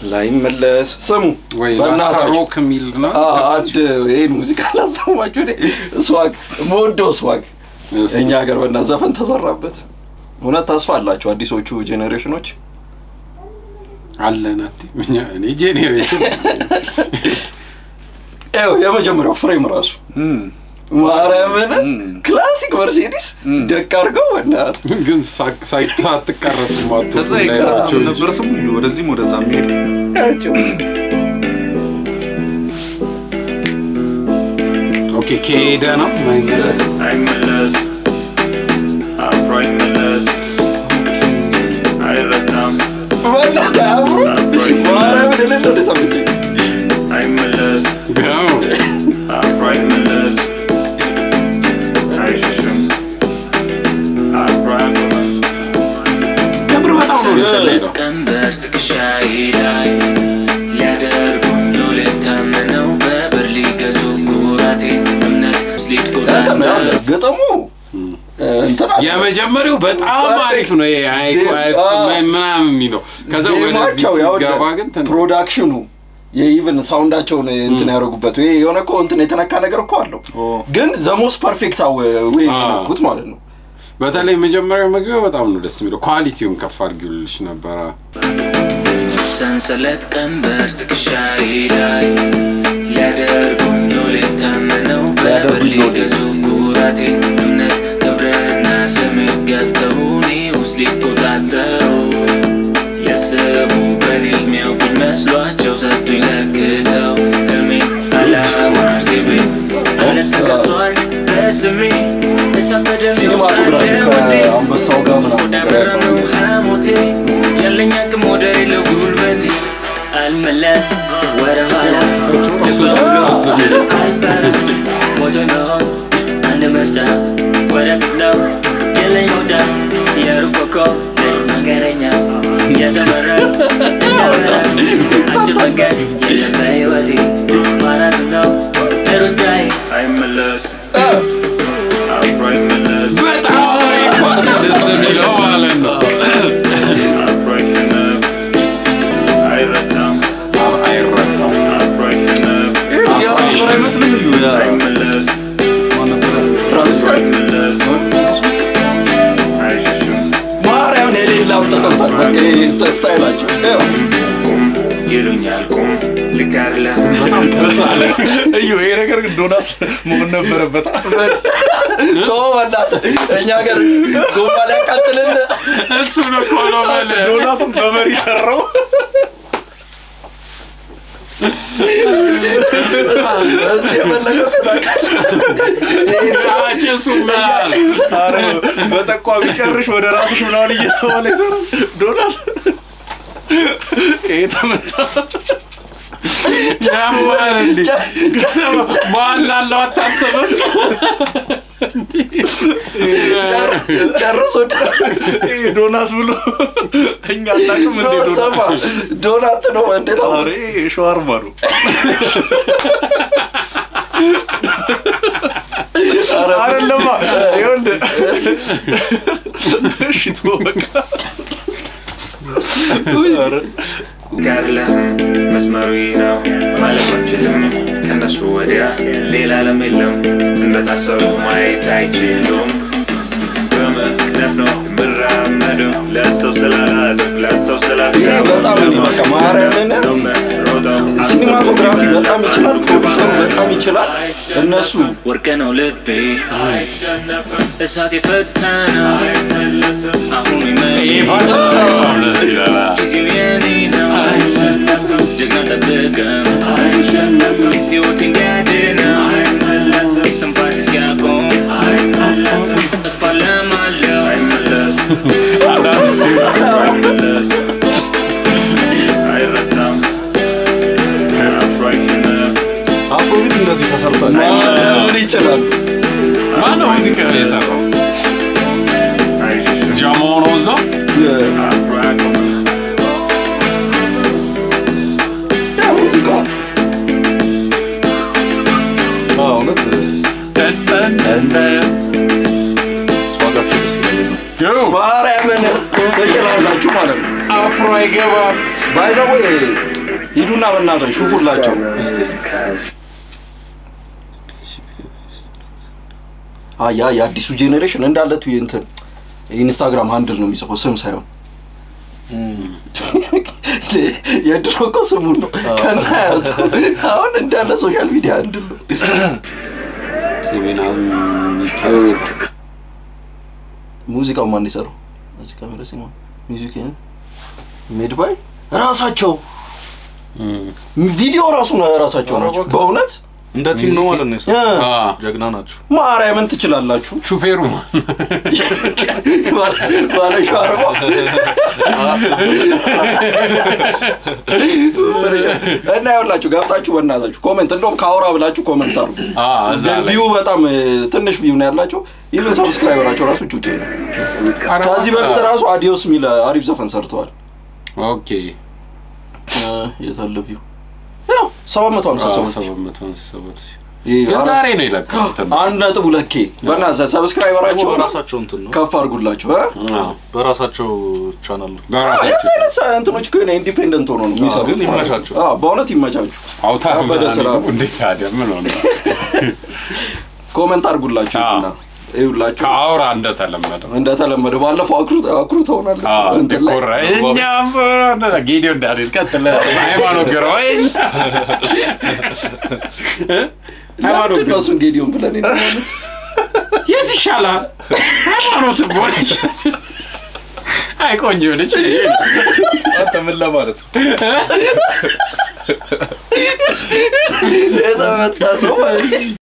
ላይመለስ ስሙ ወይ በእናታችሁ ሮክ የሚል ነው አ- አንድ ይህን ሙዚቃ ላሰማችሁ እኔ ስዋግ መወደው ስዋግ እስቲ። እኛ ሀገር በና ዘፈን ተሰራበት እውነት ተስፋ አላቸው አዲሶቹ ጄኔሬሽኖች አለን አቲ እኛ እኔ ጄኔሬሽን ይኸው የመጀመሪያው ፍሬም ራሱ ማርያምን ክላሲክ መርሴዲስ ደቅ አድርገው በናት ግን ሳ- ሳይታ አትቀረጹ ማቶ ከዛ ይቀራቸው ነበር ስሙ ወደዚህም ወደዛ የሚሄድ ኦኬ ከሄደ ነው ማይመለስ አይመለስ አፍሮ አይመለስ አይረታም በናት አብሮ ማርያምን እልል ወደ ተመቸኝ አይመለስ ያው አፍሮ አይመለስ አይሸሽም አፍሮ አያቆምም የምር በጣም ነው ደስ ሰንሰለት የሚለው። ቀንበር ትከሻዬ ላይ ሊያደርጉኝ ሎሌት ታምነው በብር ሊገዙ ኩራቴን እምነት እንትን ነው ያለ ሊቆጣጠር ገጠሙ እንትን አለ። የመጀመሪያው በጣም አሪፍ ነው ይሄ አይ ዜ- አይ አ- ምናምን የሚለው ከዛ ወደዚህ ዜማቸው ያው ሲገባ ግን ትን- ፕሮዳክሽኑ የኢቭን ሳውንዳቸውን እንትን ያደረጉበት ወይ የሆነ እኮ እንትን የተነካ ነገር እኮ አለው ኦ። ግን ዘሞስ ፐርፌክት ወይ አ። የነኩት ማለት ነው በተለይ መጀመሪያው መግቢያው በጣም ነው ደስ የሚለው ኳሊቲውን ከፍ አድርጊልሽ ነበረ ሰንሰለት ቀንበር ትከሻዬ ላይ ሊያደርጉኝ ሎሌት ታምነው በብር ሊገዙ ኩራቴን እምነት ክብርና ስም ገብተው እኔ ውስጥ ሊቆጣጠሩ ያሰቡ በኔ የሚያውቁኝ መስሏቸው ሰጡኝ ለክተው ህልሜ አላማ ግቤ እምነት ተቀርጿል በስሜ እሳት በደሜ ውስጥ ሲኒማቶግራፊ አለ ወኔ። ከአንበሳው ጋር ምናምን ነገር ያለው ወዳበረመው ሐሞቴ ያለኝ አቅም ወደር የለው ጉልበቴ አልመለስ ወደ ኋላ አልፈራም ሞቶ ነው አንድ ምርጫ ወደፊት ነው የለኝ መውጫ የሩቅ ኮከብ ነኝ መንገደኛ የተመረጥ እንደበረ አጭር መንገድ የለም በሕይወቴ ማራቶን ነው ሩጫዬ አይመለስ አፍሮ አይመለስ በጣም ይኳት ደስ የሚለው ማለት ነው አፍሮ አይሸነፍ አይረታም አይረታም አፍሮ አይሸነፍ ያራበር አይመስልም እዩ ያ አይመለስ ማን ነበረ? ትራቪስ ስኮት አይመለስ አይሸሽም ማርያምን የሌላ አውጥተውታል በቃ ይሄ ስታይላቸው ይኸው ቁም ይሉኛል ቁም ልክ አይደለም እዩ ይሄ ነገር ግን ዶናት መሆን ነበረበት ቶ በእናትህ እኛ ሀገር ጎማ ሊያቃጥልን እሱ ነው እኮ ነው በል ዶናቱን በመሪ ሰራው እዚህ የፈለገው ከታውቃለህ ጭሱ ምናል አረ በጠቋሚ ጨርሽ ወደ ራስሽ ምናምን እየተባለ ይሰራል ዶናት ይሄ ተመታ ያማል እንዴ በኋላ ላለው አታስብም ጨርሶ ይሄ ዶናት ብሎ እኛ አናውቅም እንዴ ዶናት ሰማ ዶናት ነው እንዴት አሁን አረ ይሄ ሸዋርማ ነው አይደለማ ይኸውልህ እሺ ተወው በቃ ኧረ ካለህ መስመሩ ይህ ነው ማለት አንችልም ከነሱ ወዲያ ሌላ ዓለም የለም እንደታሰሩ ማየት አይችሉም በምክንያት ነው ምራመደው ለሰው ስላላደው ለሰው ይሄ በጣም እኔ በቃ ማርያምን ሲኒማቶግራፊ በጣም ይችላል ፕሮዲሰሩ በጣም ይችላል እነሱ ወርቅ ነው ልቤ እሳት የፈተነው አሁኑ ይሄ ይመች ፓርት በጣም ደስ ይላል ጊዜው የኔ ነው ጀግና ጠብቀም ሕይወት እንዲያድነው እስትንፋስ እስኪያቆም እፋለማለሁ አይረታም አፍራሽነት አፍሮቢት እንደዚህ ተሰርቷል ምን ይችላል ማነው ሙዚቃ የሰራው አይሸሽም ጃሞ ነው እዛ አፍሮ አያቆምም ያ ሙዚቃ አዎ፣ እውነት ዋጋቸው ደስ ይላል Go! ማርያምን ትችላላችሁ ማለት ነው አፍሮ አይገባም ባይዘዌ ሂዱና በእናትህ ሹፉላቸው። አያ የአዲሱ ጄኔሬሽን እንዳለ ቱ እንትን ኢንስታግራም ሃንድል ነው የሚጽፈው ስም ሳይሆን የድሮ እኮ ስሙን ነው ከናያቱ አሁን እንዳለ ሶሻል ሚዲያ ሃንድል ነው። ሲሜና ሚካኤል ሙዚቃው ማን ይሰራው? እዚህ ካሜራ ሲማ ሚውዚክ ሜድ ባይ ራሳቸው ቪዲዮ ራሱ ነው ራሳቸው ናቸው። በእውነት እንደ ቲም ነው ማለት ነው እ፣ የሰሩት። አ ጀግና ናቸው። ማርያምን ትችላላችሁ። ሹፌሩ ባለ ሻርባ እና ያውላችሁ ገብታችሁ በእናታችሁ ኮሜንት እንደውም ካውራ ብላችሁ ኮሜንት አድርጉ። አ እዛ ላይ ቪው በጣም እ፣ ትንሽ ቪው ነው ያላቸው። ኢቭን ሰብስክራይበራቸው ራሱ ጩጬ ነው። ከዚህ በፊት ራሱ አዲዮስ የሚል አሪፍ ዘፈን ሰርተዋል። ኦኬ እ፣ የታለ ቪው ያው ሰባት መቶ ሀምሳ ሰባት ሰባት መቶ ሃምሳ ሰባት ሺህ። ይሄ ግን አራት- ዛሬ ነው የለቀቁት አንድ ነጥብ ሁለት ኬ በእናትህ ደግሞ ሰብስክራይበራቸው በራሳቸው እንትን ነው ከፍ አድርጉላቸው እ? አዎ። በራሳቸው ቻናል ነው። በራሳቸው የዚህ አይነት ሰ- እንትኖች ግን ኢንዲፔንደንት ሆኖ ነው የሚሰሩት ግን ማለት ነው። ይመቻቸው። አዎ፣ በእውነት ይመቻችሁ። አውታር ከበደ ምናምን ስራ ነው። እንዴት ታዲያ ምን ሆነ? ኮመንት አድርጉላቸው አዎ። እና ይኸውላችሁ ከአውራ እንደተለመደው እንደተለመደው ባለፈው አኩሩ- አኩርተውናል እንትን ላይ። ዲኮራ እኛም በሆነ ጌዲዮ እንዳልል ቀጥለ ሃይማኖት ግራ ሃይማኖት ምንድን ነው እሱን ጌዲዮን ብለን የነበረው? የት ይሻላል? ሃይማኖት ቦን አይ ቆንጆ ነች። አንተ ምን ለማለት ነው? የተመታ ሰው ማለት ነው።